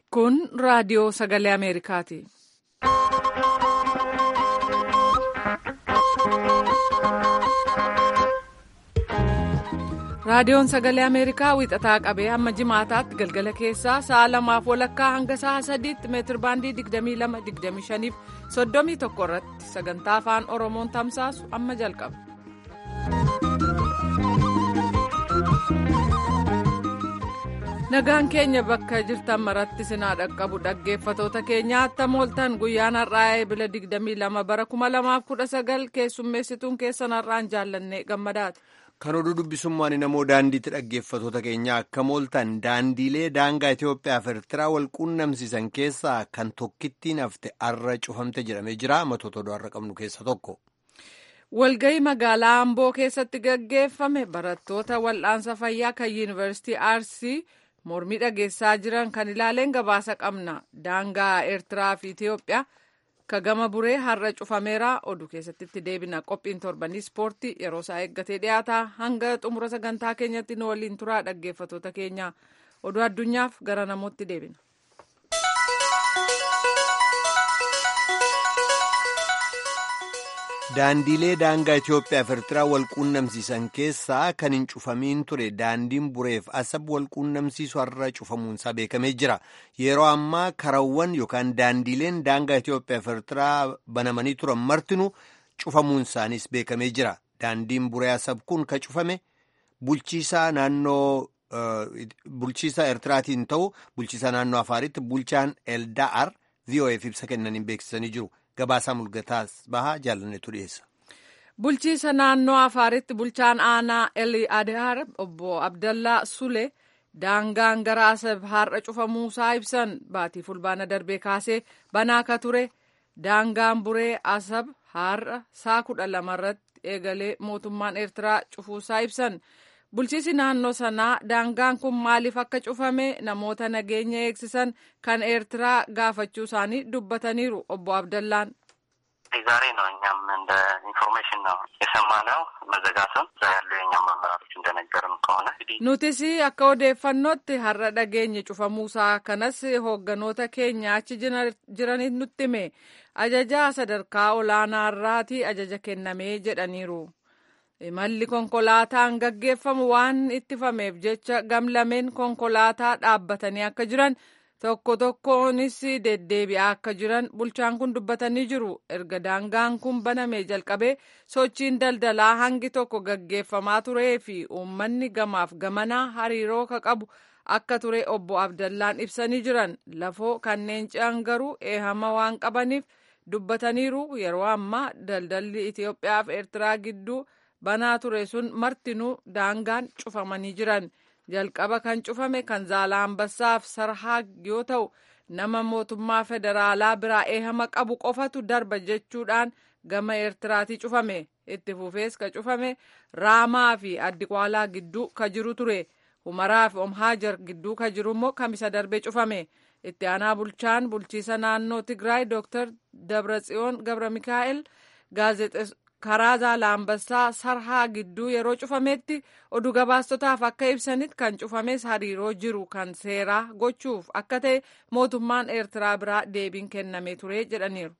Kun raadiyoo sagalee Ameerikaati. Raadiyoon sagalee Ameerikaa wixataa qabee hamma jimaataatti galgala keessaa sa'a lamaaf walakkaa hanga sa'a sadiitti meetir baandii 22-25 31 irratti sagantaa afaan Oromoon tamsaasu amma jalqaba. Nagaan keenya bakka jirtan maratti sinaa dhaqqabu dhaggeeffatoota keenya attam ooltan guyyaan har'aa eebila 22 bara 2019 keessummeessituun keessan har'aan jaallanne gammadaati. Kan oduu dubbisummaan namoo daandiitti dhaggeeffatoota keenya akka mooltan daandiilee daangaa Itoophiyaa fi Eertiraa wal quunnamsiisan keessaa kan tokkittiin hafte arra cufamte jedhamee jira. Matoota oduu har'a qabnu keessa tokko. Walgahii magaalaa Amboo keessatti gaggeeffame barattoota wal'aansa fayyaa kan Yuunivarsiitii Arsii mormii dhageessaa jiran kan ilaaleen gabaasa qabna. Daangaa Eertiraa fi Itoophiyaa. Ka gama buree har'a cufameera oduu keessatti itti deebina qophiin torbanii ispoortii yeroo isaa eeggatee dhiyaata hanga xumura sagantaa keenyatti nu waliin turaa dhaggeeffatoota keenya oduu addunyaaf gara namootti deebina. Daandiilee daangaa Itoophiyaa fi Eertiraa wal quunnamsiisan keessaa kan hin cufamiin ture daandiin bureef asab wal quunnamsiisu har'a cufamuunsaa beekamee jira. Yeroo ammaa karawwan yookaan daandiileen daangaa Itoophiyaa fi Eertiraa banamanii turan martinuu cufamuun isaaniis beekamee jira. Daandiin buree asab kun ka cufame bulchiisaa naannoo bulchiisaa Eertiraatiin ta'u bulchiisaa naannoo Afaaritti bulchaan Elda'ar VOA'f ibsa kennaniin beeksisanii jiru. Gabaasaa mul'ataas bahaa jaalannetu dhiyeessa. Bulchiisa naannoo Afaaritti bulchaan aanaa Eli Adhaar obbo Abdallaa Sule daangaan gara Asab har'a cufamuusaa ibsan baatii fulbaana darbee kaasee banaa ka ture daangaan buree Asab har'a saa kudha lamarratti eegalee mootummaan Eertiraa cufuusaa ibsan. Bulchiisi naannoo sanaa daangaan kun maaliif akka cufame namoota nageenya eegsisan kan ኤርትraa gaafachuu isaanii dubbataniiru obbo Abdallaan. ዛሬ ነው እኛም እንደ ኢንፎርሜሽን ነው የሰማነው መዘጋቱን እዛ ያሉ የኛም አመራሮች እንደነገርን ከሆነ nutis akka odeeffannootti har'a dhageenye cufamuusaa kanas hoogganoota keenya achi jiraniif nutti hime ajajaa sadarkaa olaanaarraati ajaja kennamee jedhaniiru. Imalli konkolaataan gaggeeffamu waan ittifameef jecha gamlameen konkolaataa dhaabbatanii akka jiran tokko tokkoonis deddeebi'aa akka jiran bulchaan kun dubbatanii jiru. Erga daangaan kun banamee jalqabee sochiin daldalaa hangi tokko gaggeeffamaa turee fi uummanni gamaaf gamanaa hariiroo ka qabu akka ture obbo Abdallaan ibsanii jiran. Lafoo kanneen ce'an garuu eehama waan qabaniif dubbataniiru. Yeroo ammaa daldalli Itoophiyaa fi Eertiraa gidduu. banaa ture sun martinuu daangaan cufamanii jiran jalqaba kan cufame kan Zaalaambassaaf Sarhaag yoo ta'u nama mootummaa federaalaa biraa eehama qabu qofatu darba jechuudhaan gama eertiraatii cufame itti fufees ka cufame raamaa fi addiqwaalaa gidduu ka jiru ture humaraa fi omhaajar gidduu ka jiru immoo kamisa darbee cufame itti aanaa bulchaan bulchiisa naannoo tigraay dooktar dabratsiyoon gabra mikaa'el karaa Zaalaambassaa sarhaa gidduu yeroo cufametti oduu gabaastotaaf akka ibsanitti kan cufames hariiroo jiru kan seeraa gochuuf akka ta'e mootummaan eertiraa biraa deebiin kennamee ture jedhaniiru.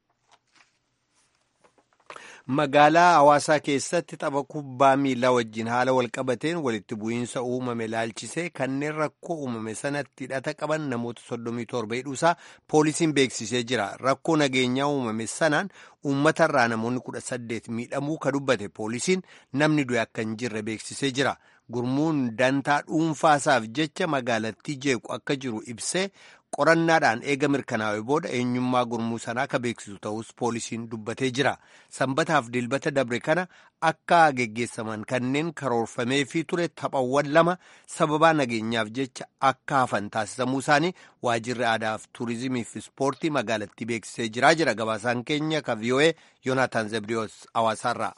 Magaalaa hawaasaa keessatti tapha kubbaa miilaa wajjin haala walqabateen walitti bu'iinsa uumame laalchisee kanneen rakkoo uumame sanatti hidhata qaban namoota soddomii torba hidhuusaa poolisiin beeksisee jira. Rakkoo nageenyaa uumame sanaan uummatarraa namoonni kudha saddeet miidhamuu ka dubbate poolisiin namni du'e akka hin jirre beeksisee jira. Gurmuun dantaa dhuunfaasaaf jecha magaalattii jeequ akka jiru ibsee qorannaadhaan eega mirkanaa'e booda eenyummaa gurmuu sanaa ka beeksisu ta'us poolisiin dubbatee jira. Sanbataaf dilbata dabre kana akka geggeessaman kanneen karoorfameefii ture taphawwan lama sababaa nageenyaaf jecha akka hafan taasifamuu isaanii waajirri aadaaf tuurizimii fi ispoortii magaalattii beeksisee jira jira gabaasaan keenya ka vii'oo'ee yoonaataan zebriyoos hawaasaarraa.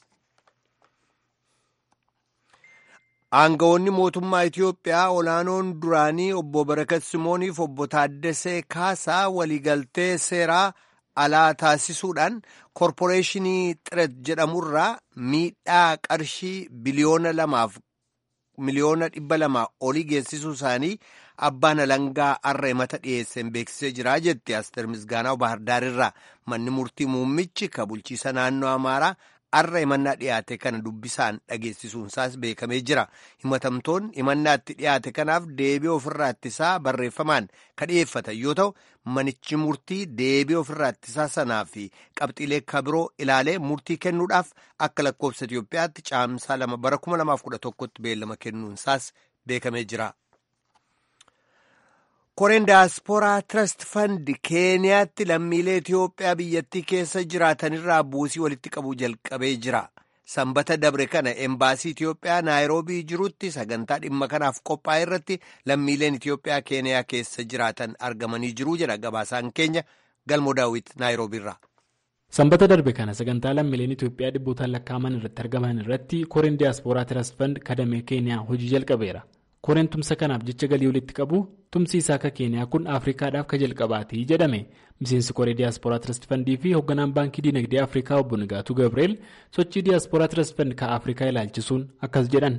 Aangawoonni mootummaa Itoophiyaa olaanoon duraanii obbo Barakat Simooniif obbo Taaddasee Kaasaa waliigaltee seeraa alaa taasisuudhaan koorporeeshinii Xiret jedhamurraa miidhaa qarshii biliyoona lamaaf miliyoona dhibba lama olii geessisuu isaanii abbaan alangaa har'a himata dhiyeesseen beeksisee jira jetti asteer misgaanaa bahardaar irraa manni murtii muummichi ka bulchiisa naannoo amaaraa har'a himannaa dhiyaate kana dubbisaan dhageessisuunsaas beekamee jira himatamtoonni himannaatti dhiyaate kanaaf deebii ofirraa ittisaa barreeffamaan ka dhiyeeffatan yoo ta'u manichi murtii deebii ofirraa ittisaa sanaa fi qabxiilee kabiroo ilaalee murtii kennuudhaaf akka lakkoofsa Itiyoophiyaatti caamsaa lama bara 2011tti beellama kennuunsaas beekamee jira. koreen daaspooraa trust fund keeniyaatti lammiilee Itiyoophiyaa biyyattii keessa jiraatanirraa buusii walitti qabuu jalqabee jira. Sanbata dabre kana embaasii Itiyoophiyaa naayiroobii jirutti sagantaa dhimma kanaaf qophaa'e irratti lammiileen Itiyoophiyaa keeniyaa keessa jiraatan argamanii jiru jedha gabaasaan keenya galmoo daawwit naayiroobiirraa. Sanbata darbe kana sagantaa lammiileen Itiyoophiyaa dhibbootaan lakkaa'aman irratti argaman irratti koreen daaspooraa trust fund kadamee keeniyaa hojii jalqabeera. koreen tumsa kanaaf jecha galii walitti qabu tumsi isaa akka keeniyaa kun afrikaadhaaf ka jalqabaati jedhame miseensi koree diyaaspooraa tirastifandii fi hoogganaan baankii dinagdee afrikaa obbo Nigaatuu Gabriel sochii diyaaspooraa tirastifand ka afrikaa ilaalchisuun akkas jedhan.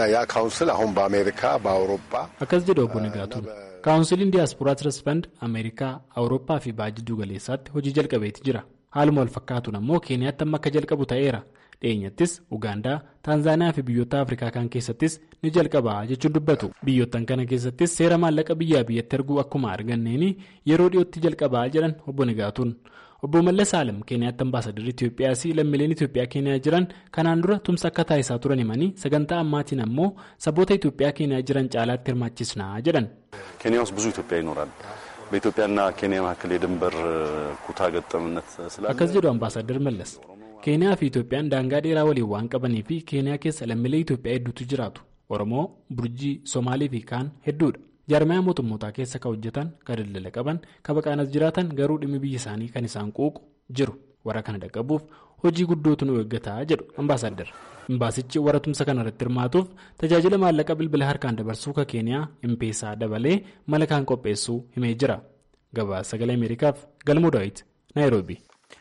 akkas jedha obbo Nigaatuun kaawunsiliin diyaaspooraa tirastifand ameerikaa awurooppaa fi baha jidduu galeessaatti hojii jalqabeeti jira haaluma wal fakkaatuun ammoo keeniyaatti amma akka jalqabu ta'eera. dhiyeenyattis ugaandaa taanzaaniyaa fi biyyoota afrikaa kan keessattis ni jalqabaa jechuun dubbatu biyyoottan kana keessattis seera maallaqa biyyaa biyyatti erguu akkuma arganneeni yeroo dhiyootti jalqabaa jedhan obbo Nigaatuun obbo Mallas Saalam keeniyaatti ambaasadarri Itiyoophiyaas lammiileen Itiyoophiyaa keeniyaa jiran kanaan dura tumsa akka taasisaa turan himanii sagantaa ammaatiin ammoo saboota Itiyoophiyaa keeniyaa jiran caalaatti hirmaachisnaa jedhan. ኬንያ ውስጥ ብዙ ኢትዮጵያ ይኖራል በኢትዮጵያና ኬንያ መካከል የድንበር ኩታ ገጠምነት ስላለ akkas jedhu ambaasadar Mallas. keeniyaa fi itoophiyaan daangaa dheeraa waliin waan qabanii fi keeniyaa keessa lammiilee itoophiyaa hedduutu jiraatu oromoo burjii somaalii fi kaan hedduudha jaarmaya mootummootaa keessa kan hojjetan kan daldala qaban kan baqaanas jiraatan garuu dhimmi biyya isaanii kan isaan quuqu jiru warra kana dhaqqabuuf hojii guddootu nu eeggataa jedhu ambaasadar imbaasichi warra tumsa kana irratti hirmaatuuf tajaajila maallaqa bilbila harkaan dabarsuu ka keeniyaa impeesaa dabalee mala kaan qopheessuu himee jira gabaasa sagalee ameerikaaf galmoo daawit naayiroobi.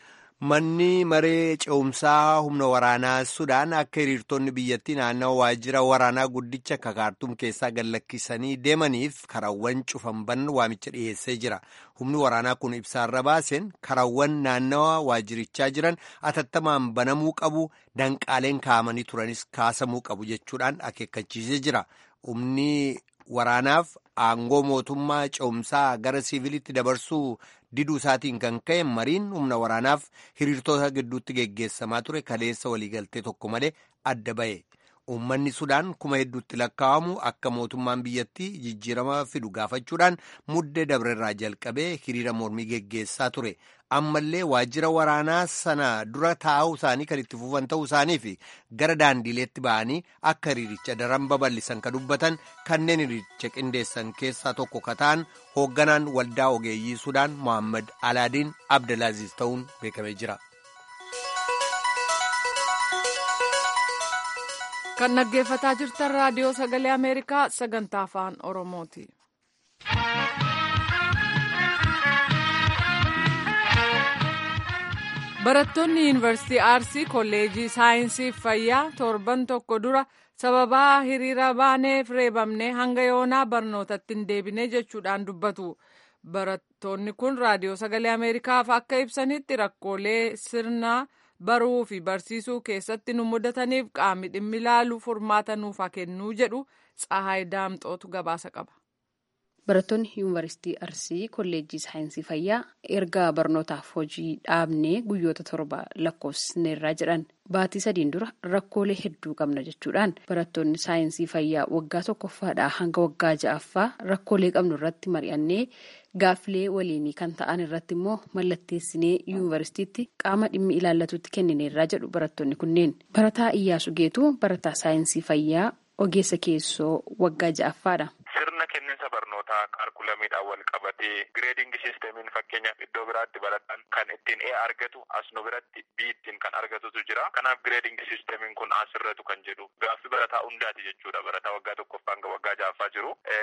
Manni maree ce'umsaa humna waraanaa Sudaan akka hiriirtonni biyyattii naannawa waajjira waraanaa guddicha kakaartuum keessaa gallakkisanii deemaniif karaawwan cufamban waamicha dhiyeessee jira. Humni waraanaa kun ibsaarra baaseen karaawwan naannawa waajjirichaa jiran atattamaan banamuu qabu danqaaleen kaa'amanii turanis kaasamuu qabu jechuudhaan akeekkachiisee jira. Humni waraanaaf aangoo mootummaa ce'umsaa gara siivilitti dabarsuu diduu isaatiin kan ka'e mariin humna waraanaaf hiriirtota gidduutti geggeessamaa ture kaleessa waliigaltee tokko malee adda ba'e. Uummanni Sudaan kuma hedduutti lakkaa'amu akka mootummaan biyyattii jijjiirama fidu gaafachuudhaan muddee dabrerraa jalqabee hiriira mormii geggeessaa ture. Ammallee waajjira waraanaa sana dura taa'uu isaanii kan itti fufan ta'uu isaanii fi gara daandiileetti ba'anii akka hiriiricha daran babal'isan kan dubbatan kanneen hiriiricha qindeessan keessaa tokko ka ta'an hoogganaan waldaa ogeeyyii Sudaan Mohaammed Alaadiin Abdalaaziz ta'uun beekamee jira. kan dhaggeeffataa jirtan raadiyoo sagalee ameerikaa sagantaa afaan oromooti. barattoonni yuunivarsiitii arsii kolleejii saayinsii fayyaa torban tokko dura sababaa hiriira baaneef reebamne hanga yoonaa barnootatti hin deebine jechuudhaan dubbatu. barattoonni kun raadiyoo sagalee ameerikaaf akka ibsanitti rakkoolee sirnaa. baruu fi barsiisuu keessatti nu mudataniif qaamni dhimmi ilaalu furmaata nuuf haa kennuu jedhu Tsahaay Daamxootu gabaasa qaba. Barattoonni yuunivarsiitii Arsii kolleejjii saayinsii fayyaa erga barnootaaf hojii dhaabnee guyyoota torba lakkoofsineerraa jedhan baatii sadiin dura rakkoolee hedduu qabna jechuudhaan barattoonni saayinsii fayyaa waggaa tokkoffaadhaa hanga waggaa ja'affaa rakkoolee qabnu irratti mari'annee gaaffilee waliinii kan ta'an irratti immoo mallatteessinee yuunivarsiitiitti qaama dhimmi ilaallatutti kennineerraa jedhu barattoonni kunneen barataa Iyyaasu Geetuu barataa saayinsii fayyaa ogeessa keessoo waggaa ja'affaadha. Sirna kenniinsa barnootaa kaalkulamiidhaan wal qabatee gireedingi siistemiin fakkeenyaaf iddoo biraatti barataan kan ittiin ee argatu as nu biratti bii ittiin kan argatutu jira. Kanaaf gireedingi siistemiin kun asirratu kan jedhu gaaffii barataa hundaati jechuudha. Barataa waggaa tokkoffaa hanga waggaa ja'affaa jiru. Qabxiin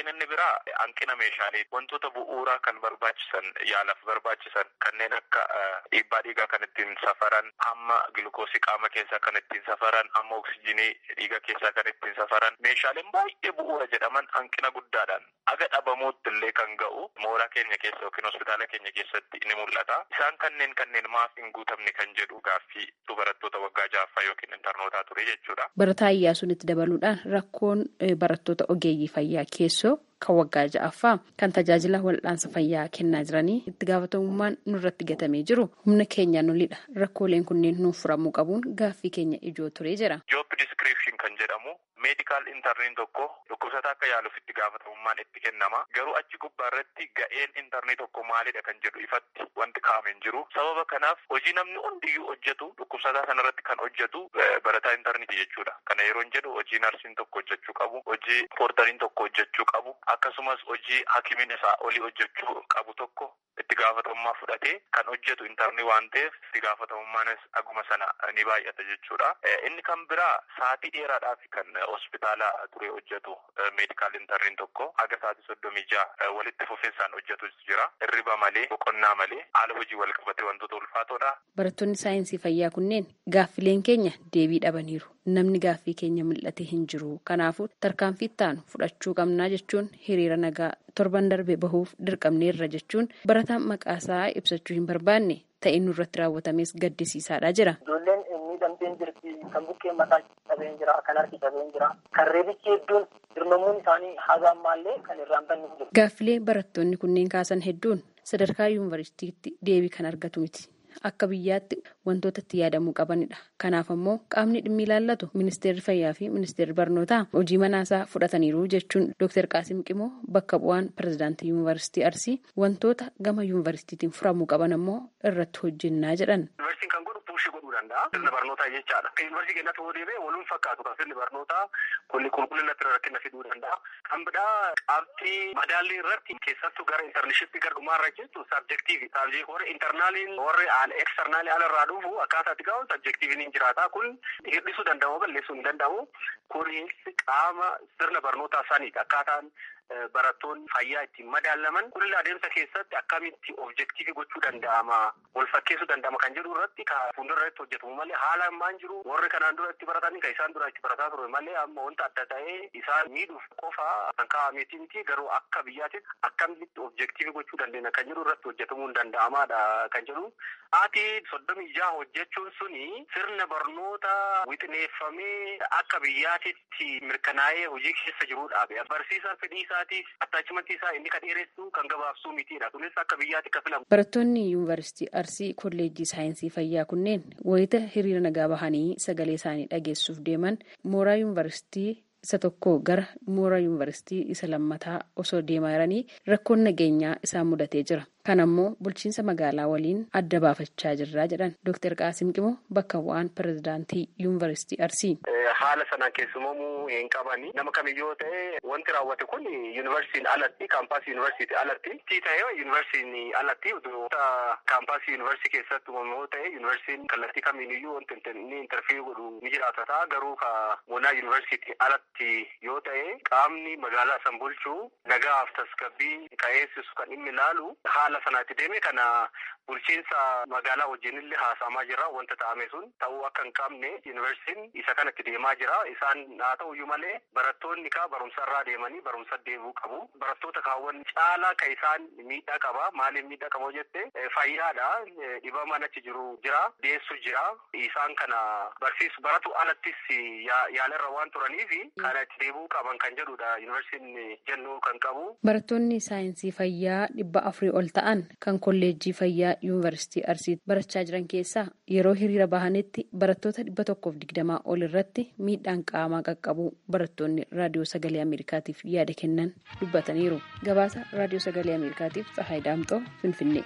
inni biraa hanqina meeshaalee wantoota bu'uuraa kan barbaachisan yaalaaf barbaachisan kanneen akka dhiibbaa dhiigaa kan ittiin safaran hamma gilukoosii qaama keessaa kan ittiin safaran hamma oksijinii dhiiga keessaa kan ittiin safaran meeshaaleen baay'ee bu'uura jedhaman hanqina guddaadhaan aga dhabamuutti illee kan ga'u mooraa keenya keessa yookiin hospitaala keenya keessatti ni mul'ata. Isaan kanneen kanneen maaf hin guutamne kan jedhu gaaffii barattoota waggaa ja'affaa yookiin intarnootaa ture jechuudha. Barataa Iyyaasuun itti dabaluudhaan rakkoon barattoota ogeeyyii fayyaa keessoo kan waggaa ja'affaa kan tajaajila wal'aansa fayyaa kennaa jiranii itti gaafatamummaan nurratti gatamee jiru humna keenyaan olidha. Rakkooleen kunneen nuuf furamuu qabuun gaaffii keenya ijoo ture jira. Job description kan jedhamu meedikaal intarniin tokko dhukkubsataa akka yaaluuf itti gaafatamummaan itti kennama. Garuu achi gubbaa irratti ga'een intarnii tokko maalidha kan jedhu ifatti wanti kaa'ame hin jiru. Sababa kanaaf hojii namni hundiyyuu hojjetu dhukkubsataa sanarratti kan hojjetu barataa intarniiti jechuudha. Kana yeroo hin jedhu hojii narsiin tokko hojjechuu qabu, hojii poortariin tokko hojjechuu qabu, akkasumas hojii hakimiin isaa olii hojjechuu qabu tokko itti gaafatamummaa fudhatee kan hojjetu intarnii waan ta'eef itti gaafatamummaanis aguma sana ni baay'ata jechuudha. Inni kan biraa sa'aatii dheeraadhaaf kan hospitaala ture hojjetu meedikaal intarniin tokko haga sa'aatii soddomii ja'a walitti fufinsaan hojjetu jira. Hirriba malee, boqonnaa malee haala hojii wal qabatee wantoota ulfaatoodha. Barattoonni saayinsii fayyaa kunneen gaaffileen keenya deebii dhabaniiru. Namni gaaffii keenya mul'ate hin jiru. Kanaafuu tarkaanfii ittaanu fudhachuu qabnaa jechuun hiriira nagaa torban darbe bahuuf dirqamneerra jechuun barataan maqaasaa ibsachuu hin barbaanne ta'e nurratti raawwatames gaddisiisaadha jira. Ijoolleen miidhamteen jirti kan bukkeen mataa cabeen jira kan harki cabeen jira kan reebichi hedduun dirmamuun isaanii haga ammaallee kan irraan banne jiru. Gaaffilee barattoonni kunneen kaasan hedduun sadarkaa yuunivarsiitiitti deebii kan argatu miti. Akka biyyaatti wantoota itti yaadamuu qabanidha. Kanaaf ammoo qaamni dhimmi ilaallatu ministeerri fayyaa fi ministeerri barnootaa hojii manaasaa fudhataniiru jechuun Dr. Qaasim Qimoo bakka bu'aan pirezidaantii yuunivarsiitii Arsii wantoota gama yuunivarsiitiitiin furamuu qaban ammoo irratti hojjennaa jedhan. Yuunivarsiitiin kan godhu puushii godhuu danda'a. Sirna barnootaa jechaadha. Kan yuunivarsiitii keenyatti yoo deebi'e waluun fakkaatu kan sirni barnootaa kunni qulqullinatti rakkina fiduu danda'a. Kan biraa qabxii madaallii irratti keessattuu gara intarneeshippii gara dhumaarra jechuun sabjektiivi. Sabjektii warri intarnaaliin warri eksternaalii alarraa dhufu akkaataa itti ga'u sabjektiiviin hin jiraata. Kun hir'isuu danda'u balleessuu hin danda'u. Kunis qaama sirna barnootaa saniidha. Akkaataan barattoonni fayyaa ittiin madaalaman kunillee adeemsa keessatti akkamitti objektiivii gochuu danda'ama wal fakkeessuu danda'ama kan jedhu irratti kan fuuldura irratti hojjetamu malee haala ammaan jiru warri kanaan dura itti baratanii kan isaan dura itti barataa ture malee amma wanta adda ta'ee isaan miidhuuf qofa kan kaa'ameeti miti garuu akka biyyaatti akkamitti objektiivii gochuu dandeenya kan jedhu irratti hojjetamuu hin danda'amaadha kan jedhu haati soddomii jaha hojjechuun suni sirna barnoota wixineeffamee akka biyyaatitti mirkanaa'ee hojii keessa jiruudha barsiisaan fedhii isaatiif attaachimantii isaa inni kan dheeressu kan gabaabsuu mitiidha kunis akka biyyaatti akka filamu. Barattoonni yuunivarsiitii Arsii kolleejjii saayinsii fayyaa kunneen wayita hiriira nagaa bahanii sagalee isaanii dhageessuuf deeman mooraa yuunivarsiitii isa tokko gara mooraa yuunivarsiitii isa lammataa osoo deemaa jiranii rakkoon nageenyaa isaan mudatee jira. Kan ammoo bulchiinsa magaalaa waliin adda baafachaa jirra jedhan Dr. Qaasim Qimoo bakka bu'aan pirezidaantii yuunivarsiitii Arsii. Haala sanaan keessumamuu hin qabani. Nama kamiyyoo ta'e wanti raawwate kun yuunivarsiitiin alatti kaampaasii yuunivarsiitii alatti tii ta'e yuunivarsiitiin alatti kaampaasii yuunivarsiitii keessatti uumamu yoo ta'e yuunivarsiitiin kallattii kamiiniyyuu wanti inni intarfiiyuu godhu ni jiraata ta'a garuu ka monaa yuunivarsiitii alatti yoo ta'e qaamni magaalaa san bulchuu nagaaf tasgabbii ka'eessisu kan inni ilaalu haala sanaatti deeme kana bulchiinsa magaalaa wajjinillee haasa'amaa jira wanta ta'ame sun ta'uu akka hin qabne yuunivarsiitiin isa kanatti deemaa jira isaan haa ta'uyyuu malee barattoonni kaa barumsarraa deemanii barumsa deebi'uu qabu barattoota kaawwan caalaa ka isaan miidhaa qaba maaliif miidhaa qaba jette fayyaadha dhibamaan achi jiru jira deessu jira isaan kana barsiisu baratu alattis yaalarra waan turaniif kana itti deebi'uu qaban kan jedhudha yuunivarsiitiin jennuu kan qabu. Barattoonni saayinsii fayyaa dhibba afurii ol ta'an kan kolleejjii fayyaa yuunivarsiitii Arsii barachaa jiran keessaa yeroo hiriira bahanitti barattoota dhibba tokkoof digdamaa ol irratti miidhaan qaamaa qaqqabu barattoonni raadiyoo sagalee Ameerikaatiif yaada kennan dubbataniiru. Gabaasa raadiyoo sagalee Ameerikaatiif Tsahaay Daamxoo Finfinnee.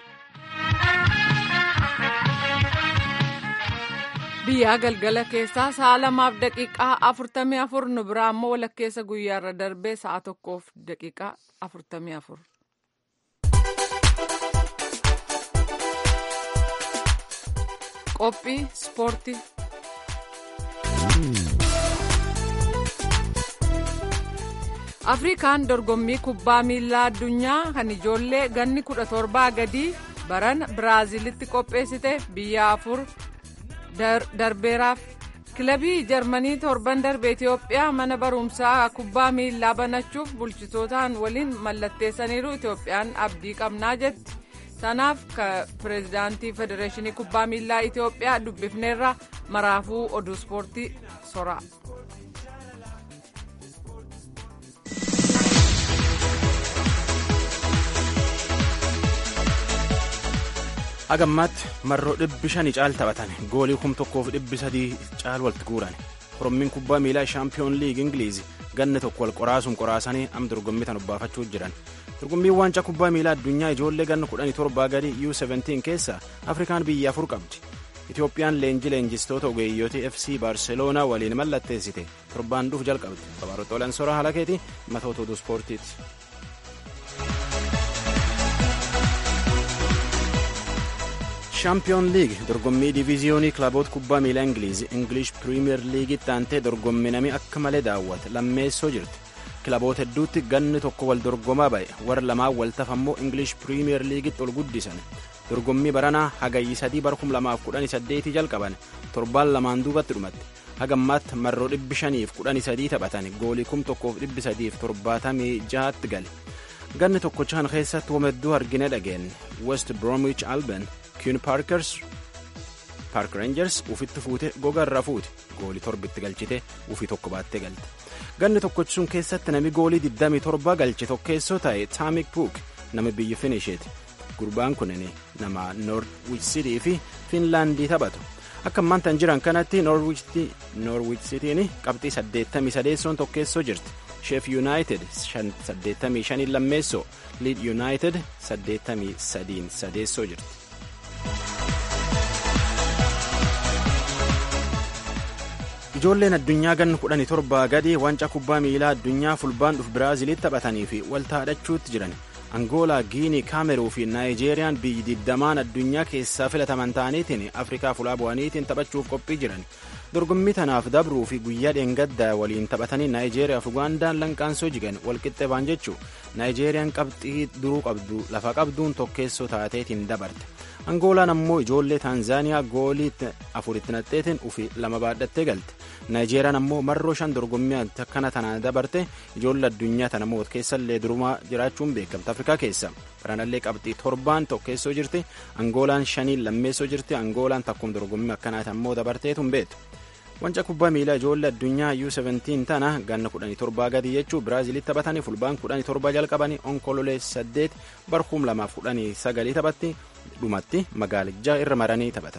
biyyaa galgala keessaa sa'a lamaaf daqiiqaa afurtamii afur nu biraa immoo walakkeessa guyyaarra darbee sa'a tokkoof daqiiqaa afurtamii afur. qophii ispoortii. afrikaan dorgommii kubbaa miilaa addunyaa kan ijoollee ganni kudha torbaa gadii baran biraaziilitti qopheessite biyya afur darbeeraaf kilabii jarmanii torban darbe itiyoophiyaa mana barumsaa kubbaa miilaa banachuuf bulchitootaan waliin mallatteessaniiru itiyoophiyaan abdii qabnaa jetti sanaaf pireezidaantii federeeshinii kubbaa miilaa itiyoophiyaa dubbifneerra maraafuu oduu ispoortii soraa. agammaatti marroo dhibbi shanii caal taphatan goolii kum tokkoof dhibbi sadii caal walitti guuran orommiin kubbaa miilaa shaampiyoon liig ingiliizi ganna tokko wal qoraasuun qoraasanii am dorgommii tan obbaafachuuf jiran dorgommiin waancaa kubbaa miilaa addunyaa ijoollee ganna kudhanii torbaa gadi u17 keessa afrikaan biyya afur qabdi itiyoophiyaan leenji leenjistoota ogeeyyotii fc baarseloonaa waliin mallatteessite torbaan dhuuf jalqabdi kabaaroxooleen soraa halakeeti matoota oduu ispoortiiti. shaampiyoon liig dorgommii diviiziyoonii kilaboota kubbaa miilaa ingiliizi ingilish piriimiyer liigitti aantee dorgomminamii akka malee daawwate lammeessoo jirti kilaboota hedduutti ganni tokko wal dorgomaa ba'e warra lamaan waltaf ammoo ingilish piriimiyer liigitti ol guddisan dorgommii baranaa hagayyi sadii bara 2018 jalqaban torbaan lamaan duubatti dhumatti hagammaatti marroo dhibbi shaniif kudhanii sadii taphatan goolii kum tokkoof dhibbi sadiif torbaatamii jahatti gale ganni tokkochaan keessatti womedduu argine dhageenye west bromwich alban kiin paarkers paark reenjers ufitti fuute gogarra fuute goolii torbitti galchite ufii tokko baattee galte ganni tokkochi sun keessatti nami goolii 27 galche tokkeessoo ta'e taamik puuk nama biyya finisheeti gurbaan kunin nama noorwich sitii fi fiinlaandii taphatu akka ammaantan jiran kanatti noorwich sitiin qabxii 83 tokkeessoo jirti sheef yuunaayitid 85 lammeessoo liid yuunaayitid 83 sadeessoo jirti. ijoolleen addunyaa ganna kudhanii torbaa gadi waancaa kubbaa miilaa addunyaa fulbaan dhuf biraaziilitti taphatanii fi waltaadhachuutti jiran angoolaa giinii kaameruu fi naayijeeriyaan biyyi digdamaan addunyaa keessaa filataman ta'aniitiin afrikaa fulaa bu'aniitiin taphachuuf qophii jiran dorgommii tanaaf dabruu fi guyyaa dheengaddaa waliin taphatanii naayijeeriyaa fi ugaandaan lanqaansoo jigan walqixxee baan jechuu naayijeeriyaan qabxii duruu qabdu lafa qabduun tokkeessoo taateetiin dabarte angoolaan ammoo ijoollee taanzaaniyaa goolii afuritti naqxeetiin ufi lama baadhattee galte naayijeeriyaan ammoo marroo shan dorgommii akkana tana dabarte ijoollee addunyaa tana moot keessallee durumaa jiraachuun beekamte afrikaa keessa baranallee qabxii torbaan tokkeessoo jirti angoolaan shaniin lammeessoo jirti angoolaan takkum dorgommii akkanaati ammoo dabarteetu hin beektu. wanca kubbaa miilaa ijoollee addunyaa U17 tana ganna 17 gadi jechuu biraaziilitti taphatanii fulbaan 17 jalqabanii onkololee 8 barkuum 2019 taphatti dhumatti magaalijaa irra maranii taphatan.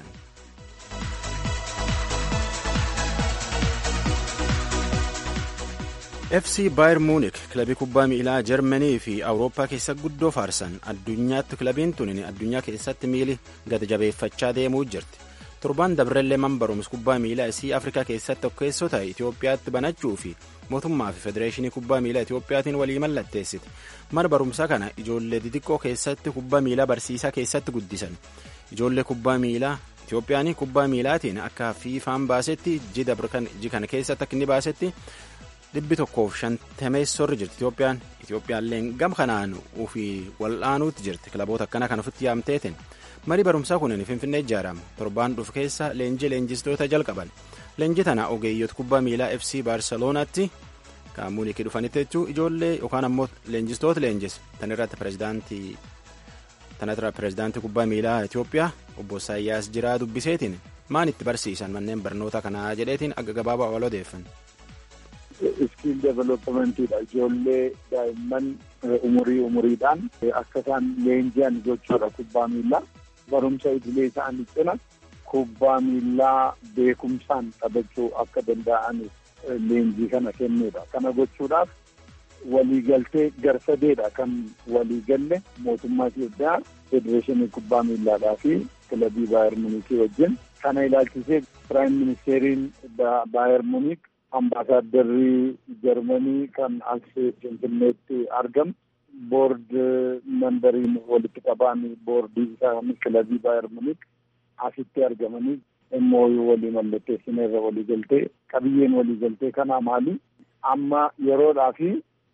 FC Bayern Munich kilabii kubbaa miilaa Jarmanii fi Awurooppaa keessa guddoo faarsan addunyaatti kilabiin tun addunyaa keessatti miili gad jabeeffachaa deemuu jirti. torbaan dabrellee man barumsa kubbaa miilaa isii afrikaa keessatti tokkeessoo ta'e itiyoophiyaatti banachuu fi mootummaa fi federeeshinii kubbaa miilaa itiyoophiyaatiin walii mallatteessite mana barumsaa kana ijoollee xixiqqoo keessatti kubbaa miilaa barsiisaa keessatti guddisan ijoollee kubbaa miilaa itiyoophiyaan kubbaa miilaatiin akka fiifaan baasetti ji kana keessatti akka inni baasetti dhibbi tokkoof shantameessorri jirti itiyoophiyaan itiyoophiyaalleen gam kanaan ofii wal'aanuutti jirti kilaboota akkana kan ofitti yaamteetiin. marii barumsaa kunin finfinnee ijaarama torbaan dhufu keessa leenjii leenjistoota jalqaban leenjii tana ogeeyyota kubbaa miilaa fc baarselonaatti kan muunikii dhufanitti jechuun ijoollee yookaan ammoo leenjistoota leenjis tan irratti pirezidaantii tanarra pirezidaantii kubbaa miilaa itiyoophiyaa obbo Saayyaas Jiraa dubbiseetiin maan itti barsiisan manneen barnoota kanaa jedheetiin akka gabaabaa wal odeeffan. iskiil developmentiidha ijoollee daa'imman umurii umuriidhaan akka isaan leenji'an gochuudha kubbaa miilaa. barumsa idilee isaanii cina kubbaa miillaa beekumsaan taphachuu akka danda'aniif leenjii kana kennuudha. Kana gochuudhaaf waliigaltee garsadeedha kan waliigalle mootummaa Itoophiyaa federeeshinii kubbaa miillaadhaa fi kilabii Baayer Munikii wajjin kana ilaalchisee piraayim ministeeriin Baayer Munik ambaasaaddarri Jarmanii kan as Finfinneetti argamu boord membariin walitti qabaan boordii isaanii kilabii Baayer Munik asitti argamanii immoo walii mallatteessineerra walii galtee qabiyyeen walii galtee kanaa maali amma yeroodhaa fi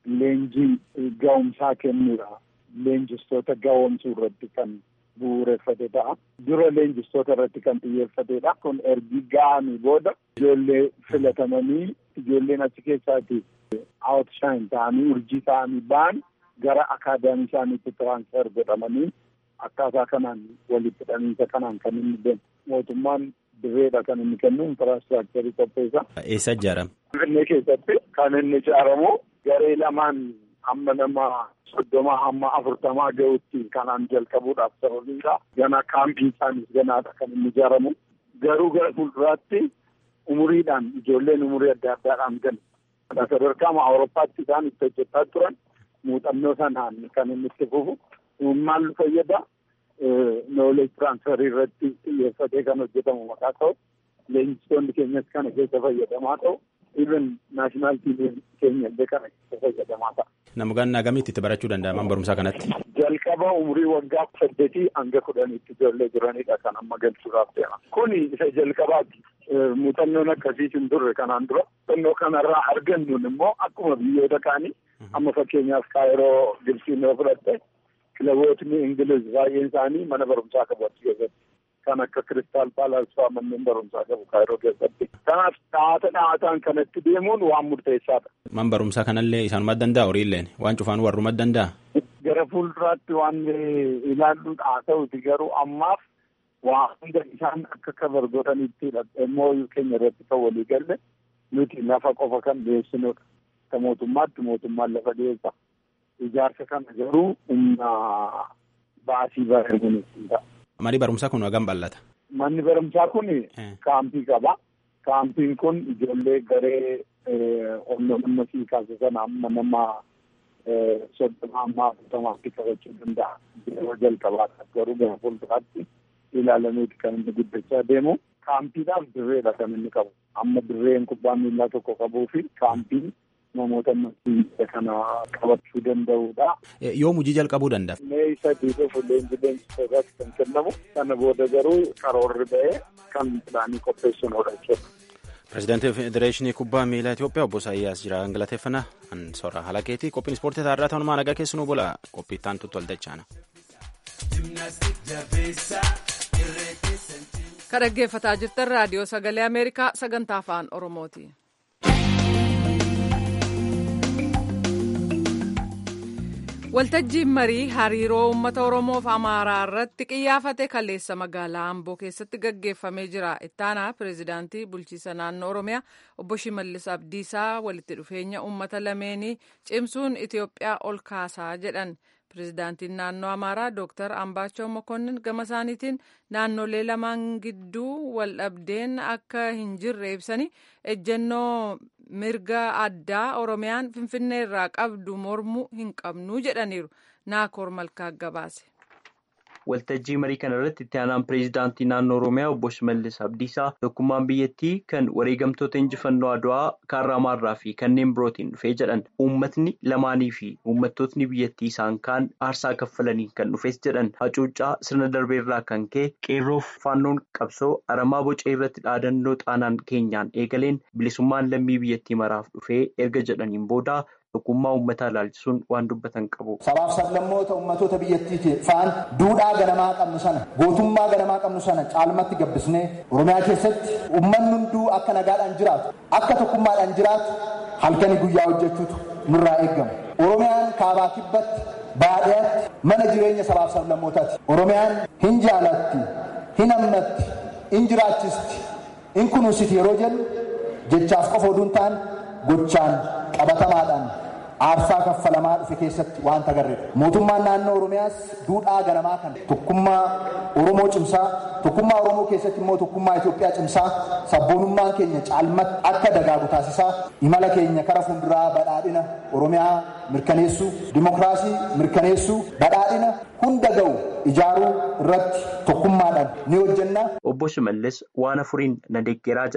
leenjii ga'umsaa kennuudha. Leenjistoota ga'oomsuu irratti kan bu'uureffate ta'a. Dura leenjistoota irratti kan xiyyeeffatedha. Kun ergi ga'amii booda ijoollee filatamanii ijoolleen achi keessaati outshine ta'anii urjii ta'anii ba'an gara akaadaamii isaaniitti tiraansifer godhamanii akkaataa kanaan walitti hidhamiinsa kanaan kan inni deemu. Mootummaan dirreedha kan inni kennu infiraastiraakcharii qopheessa. Eessa ijaarama? Finfinnee keessatti kan inni ijaaramu garee lamaan hamma nama soddoma hamma afurtamaa ga'utti kanaan jalqabuudhaaf sababiin isaa gana kaampii isaaniis ganaadha kan inni ijaaramu. Garuu gara fuulduraatti umuriidhaan ijoolleen umurii adda addaadhaan ganu. Sadarkaa Awurooppaatti isaan itti hojjetaa turan muuxannoo sanaan kan inni itti fufu. Maal fayyada? Nooleej tiraansfarii irratti xiyyeeffatee kan hojjetamu maqaa ta'u leenjistoonni keenyas kana keessa fayyadamaa ta'u even naashinaal tiimiin keenya illee kana keessa fayyadamaa ta'a. Nama ganna gamitti itti barachuu danda'a mana barumsaa kanatti? Jalqaba umurii waggaa saddeetii hanga kudhaniitti ijoollee jiranidha kan amma galchuudhaaf deema. Kuni isa jalqabaati. Muuxannoon akkasiis hin turre kanaan dura. Muuxannoo kanarraa argannuun immoo akkuma biyyoota kaanii amma fakkeenyaaf kaayiroo Gibsiin yoo fudhatte kilabootni Ingiliz baay'een isaanii mana barumsaa qabu achi keessatti. Kan akka Kiristaal Paalaas fa'aa manneen barumsaa qabu kaayiroo keessatti. Kanaaf dhaata dhaataan kanatti deemuun waan murteessaadha. Man barumsaa kanallee isaanuma danda'a horiilleen waan cufaan warruma danda'a. Gara fuulduraatti waan ilaallu haa ta'uti garuu ammaaf waa hunda isaan akka kabar godhanittidha. Immoo keenya irratti kan walii galle nuti lafa qofa kan dhiyeessinudha. Akka mootummaatti mootummaan lafa dhiyeessa. Ijaarsa kana garuu humna baasii bareeduun ta'a. Manni barumsaa kun hagam bal'ata? Manni barumsaa kun kaampii qaba. Kaampiin kun ijoollee garee humna sii kaasisan amma nama soddoma amma afurtamaatti qabachuu danda'a. Yeroo jalqabaadha garuu gara fuulduraatti ilaalameeti kan inni guddachaa deemu. Kaampiidhaaf dirreedha kan inni qabu. Amma dirreen kubbaa miillaa tokko qabuu fi kaampiin namoota masiisa kana qabachuu danda'udha. Yoom hojii jalqabuu danda'a? Mee sadii dhufu leenji leenjisootaatti kan kennamu. Sana booda garuu karoorri ba'ee kan pilaanii qopheessuudha jechuudha. Pireezidaantii Federeeshinii Kubbaa Miilaa Itoophiyaa obbo Isaayyaas jira galateeffannaa an soora halakeetii qophiin ispoortii taarraa ta'unumaa nagaa keessanuu bola qophii ittaan tuttu waldachaana. Kan dhaggeeffataa jirtan raadiyoo sagalee Ameerikaa sagantaa afaan Oromooti. Waltajjiin marii hariiroo uummata Oromoo fi Amaaraa irratti qiyyaafate kaleessa magaalaa Amboo keessatti gaggeeffamee jira. Ittaanaa pireezidaantii bulchiisa naannoo Oromiyaa obbo Shimallis Abdiisaa walitti dhufeenya uummata lameenii cimsuun Itoophiyaa ol kaasaa jedhan. Pireezidaantiin naannoo Amaaraa Dooktar Ambaachoo Mokonnin gama isaaniitiin naannolee lamaan gidduu wal dhabdeen akka hin jirre ibsanii ejjennoo mirga addaa Oromiyaan Finfinnee irraa qabdu mormuu hin qabnu jedhaniiru. Naakoor Malkaa gabaase. Waltajjii marii kana irratti itti aanaan pireezidaantii naannoo Oromiyaa obbo Shimallis Abdiisaa tokkummaan biyyattii kan wareegamtoota injifannoo Adwaa Kaarraamaarraa fi kanneen birootiin dhufee jedhan uummatni lamaanii fi uummattootni biyyattii isaan kaan aarsaa kaffalanii kan dhufes jedhan hacuuccaa sirna darbeerraa kan ka'e qeerroof faannoon qabsoo aramaa bocee irratti dhaadannoo xaanaan keenyaan eegaleen bilisummaan lammii biyyattii maraaf dhufee erga jedhaniin booda. Tokkummaa uummataa ilaalchisuun waan dubbatan qabu. Sabaaf sablammoota uummattoota biyyattii fa'aan duudhaa ganamaa qabnu sana gootummaa ganamaa qabnu sana caalmatti gabbisnee Oromiyaa keessatti uummanni hunduu akka nagaadhaan jiraatu akka tokkummaadhaan jiraatu halkanii guyyaa hojjechuutu nurraa eegama. Oromiyaan kaabaa kibbatti baadiyyaatti mana jireenya sabaaf sablammootaati. Oromiyaan hin jaalatti, hin hammatti, hin jiraachisti, hin kunuunsiti yeroo jennu jechaaf qofa oduu hin taane gochaan qabatamaadhaan aarsaa kaffalamaa dhufe keessatti waan agarreedha. Mootummaan naannoo Oromiyaas duudhaa ganamaa kan tokkummaa Oromoo cimsaa, tokkummaa Oromoo keessatti immoo tokkummaa Itoophiyaa cimsaa, sabboonummaan keenya caalmatti akka dagaagu taasisaa, imala keenya kara fuulduraa badhaadhina Oromiyaa mirkaneessuu, dimokiraasii mirkaneessuu, badhaadhina hunda ga'u ijaaruu irratti tokkummaadhaan ni hojjenna. Obbo Shimallis waan afuriin na deeggeraa jedhan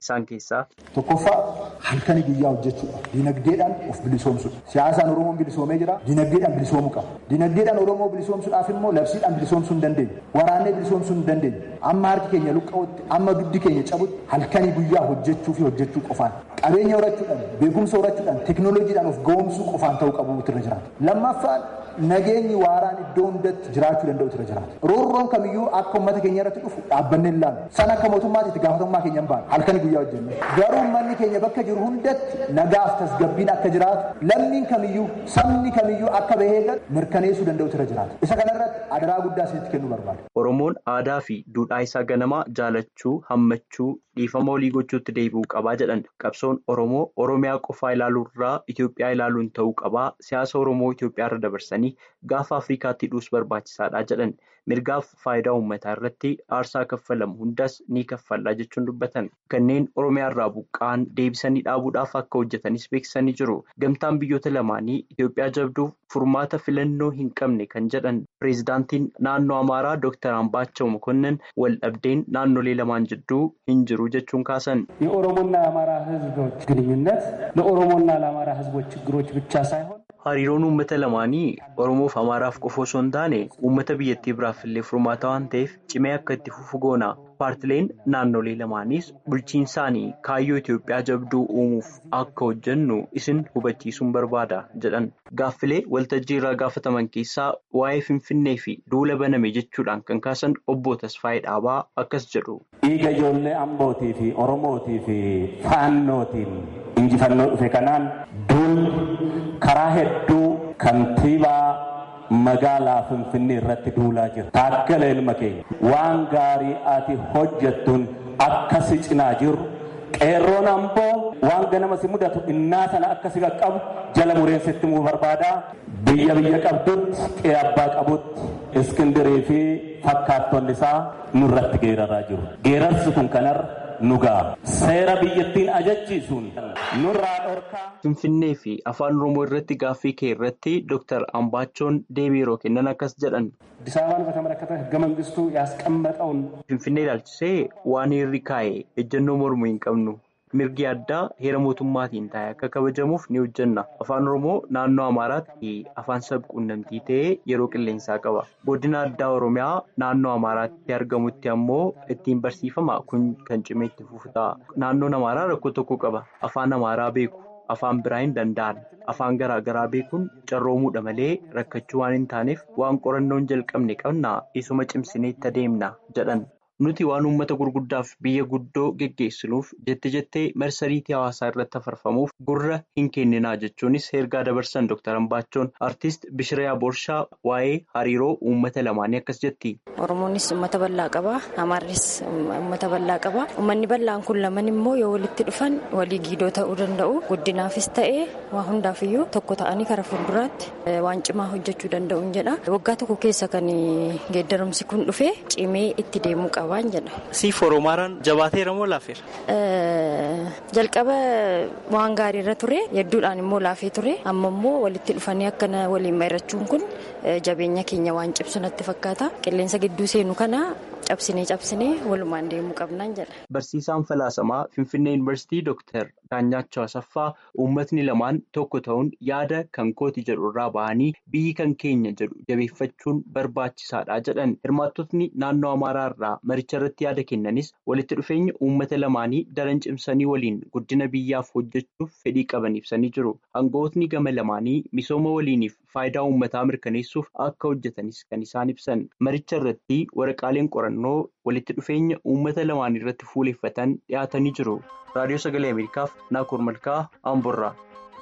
isaan keessaa. Tokkoffaa halkanii guyyaa hojjechuudha. Dinagdeedhaan of bilisoomsuudha. Siyaasaan Oromoon bilisoomee jira. Dinagdeedhaan bilisoomuu qaba. Dinagdeedhaan Oromoo bilisoomsuudhaaf immoo labsiidhaan bilisoomsuu hin dandeenyu. Waraannee bilisoomsuu hin dandeenyu. Amma harki keenya luqqa'utti, amma duddi keenya cabutti halkanii guyyaa hojjechuu fi hojjechuu qofaan. Qabeenya horachuudhaan, beekumsa horachuudhaan, teekinooloojiidhaan of ga'oomsuu qofaan ta'uu qabu irra jiraata. Lammaffaan nageenyi waaraan iddoo hundatti jiraachuu danda'u irra jiraata. Roorroon kamiyyuu akka uummata keenya irratti dhufu dhaabbannee ilaalu. San akka mootummaatti itti gaafatamummaa keenya hin baane halkanii guyyaa hojjennu. Garuu uummanni keenya bakka jiru hundatti nagaaf tasgabbiin akka jiraatu lammiin kamiyyuu sabni kamiyyuu akka bahee galu mirkaneessuu danda'u irra jiraata. Isa kanarratti adaraa guddaa isinitti kennuu barbaada. Oromoon aadaa fi duudhaa isaa ganamaa jaalachuu, hammachuu, dhiifama olii gochuutti deebi'uu qabaa jedhan qabsoon Oromoo Oromiyaa qofaa ilaaluurraa Itoophiyaa ilaaluun ta'uu qabaa siyaasa Oromoo Itoophiyaarra dabarsanii gaafa Afrikaatti hidhuus barbaachisaadha jedhan mirgaaf faayidaa uummataa irratti aarsaa kaffalamu hundas ni kaffallaa jechuun dubbatan kanneen Oromiyaarraa buqqa'an deebisanii dhaabuudhaaf akka hojjetanis beeksisanii jiru gamtaan biyyoota lamaanii Itoophiyaa jabduuf furmaata filannoo hin qabne kan jedhan pireezidaantiin naannoo Amaaraa Dr. Ambaachoo Mokonnin wal dhabdeen naannolee lamaan jidduu hin jiru jechuun kaasan. የኦሮሞና የአማራ ህዝቦች ግንኙነት ለኦሮሞና ለአማራ ህዝቦች ችግሮች ብቻ ሳይሆን Hariiroon uummata lamaanii Oromoof Amaaraaf qofa osoo hin taane uummata biyyattii biraaf illee furmaata waan ta'eef cimee akka itti fufu goona. Paartileen naannolee lamaanis bulchiinsaanii kaayyoo Itoophiyaa jabduu uumuuf akka hojjennu isin hubachiisuun barbaada jedhan. Gaaffilee waltajjii irraa gaafataman keessaa waa'ee Finfinnee fi duula baname jechuudhaan kan kaasan obbo Tasfaayee Dhaabaa akkas jedhu. Dhiiga ijoollee Ambootii fi Oromootii fi Faannootiin injifannoo dhufe kanaan duulli karaa hedduu kantiibaa magaalaa Finfinnee irratti duulaa jira. Taakkala ilma keenya waan gaarii ati hojjettuun akka si cinaa jiru qeerroon amboo waan ganama si mudatu innaa sana akka si qaqqabu jala mureensitti muu barbaada. Biyya biyya qabdutti qe'ee abbaa qabutti iskindirii fi fakkaattonni isaa nurratti geeraraa jiru. Geerarsi kun kanarra nugaa seera biyyattiin ajachiisuun nurraa dhorkaa. Finfinnee fi afaan Oromoo irratti gaaffii kee irratti Dr. Ambaachoon deebii yeroo kennan akkas jedhan. አዲስ አበባን በተመለከተ ህገ መንግስቱ ያስቀመጠውን Finfinnee ilaalchisee waan heerri kaa'e ejjennoo mormuu hin qabnu. Mirgi addaa heera mootummaatiin taa'e akka kabajamuuf ni hojjenna. Afaan Oromoo naannoo Amaaraatti afaan sabquunnamtii ta'ee yeroo qilleensaa qaba. Godina addaa Oromiyaa naannoo Amaaraatti argamutti ammoo ittiin barsiifama kun kan cimee itti fufu ta'a. Naannoon Amaaraa rakkoo tokko qaba. Afaan Amaaraa beeku. Afaan biraa hin danda'an. Afaan garaa garaa beekuun carroomuudha malee rakkachuu waan hin taaneef waan qorannoon jalqabne qabna isuma cimsinee itti adeemna jedhan. Nuti waan uummata gurguddaaf biyya guddoo geggeessinuuf jette jettee marsariitii hawaasaa irratti afarfamuuf gurra hin kenninaa jechuunis ergaa dabarsan Dr. Ambaachoon Artist Bishiriyaa Boorshaa waa'ee hariiroo uummata lamaanii akkas jetti. Oromoonis uummata bal'aa qaba. Amaarris uummata bal'aa qaba. Uummanni bal'aan kun laman immoo yoo walitti dhufan walii giidoo ta'uu danda'u. Guddinaafis ta'ee waa hundaafiyyuu tokko ta'anii karaa fuulduraatti waan cimaa hojjechuu danda'uun jedha. Waggaa tokko keessa kan geeddaramsi kun dhufe cimee itti deemuu qaba. Siif Oromaaraan jabaateera moo laafeera? Jalqaba waan gaariirra ture hedduudhaan immoo laafee ture amma immoo walitti dhufanii akkana waliin mari'achuun kun jabeenya keenya waan cimsu natti fakkaata qilleensa gidduu seenu kana cabsinee cabsinee walumaan deemuu qabnaan jedha. Barsiisaan falaasamaa Finfinnee Yuunivarsiitii Dooktar Daanyaachoo Asaffaa uummatni lamaan tokko ta'uun yaada kan kooti jedhu irraa bahanii biyyi kan keenya jedhu jabeeffachuun barbaachisaadha jedhan hirmaattotni naannoo Amaaraa irraa maricha irratti yaada kennanis walitti dhufeenya uummata lamaanii daran cimsanii waliin guddina biyyaaf hojjechuuf fedhii qaban ibsanii jiru. Aangawootni gama lamaanii misooma waliiniif faayidaa uummataa mirkaneessuuf akka hojjetanis kan isaan ibsan. Maricha irratti waraqaaleen qorannoo walitti dhufeenya uummata lamaan irratti fuuleffatan dhiyaatanii jiru. Raadiyoo Sagalee Ameerikaaf Naakoor Malkaa Amborraa.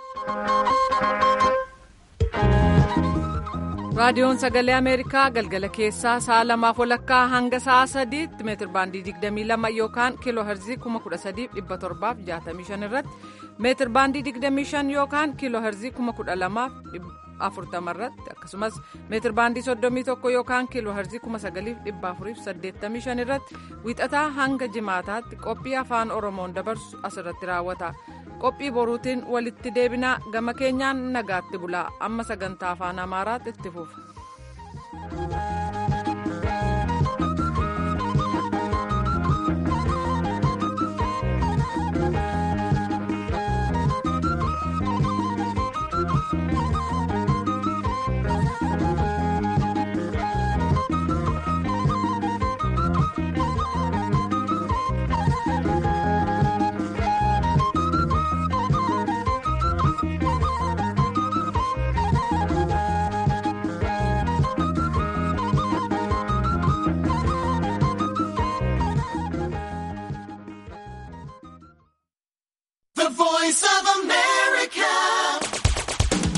raadiyoon sagalee ameerikaa galgala keessaa sa'a lamaaf walakkaa hanga sa'a sadiitti meetir baandii 22 yookaan kiiloo herzii 13765 irratti meetir baandii 25 yookaan kiiloo herzii 12040 irratti akkasumas meetir baandii 31 yookaan kiiloo herzii 9485 irratti wiixataa hanga jimaataatti qophii afaan oromoon dabarsu asirratti raawwata. qophii boruutiin walitti deebinaa gama keenyaan nagaatti bulaa amma sagantaa afaan amaaraatti itti fufa.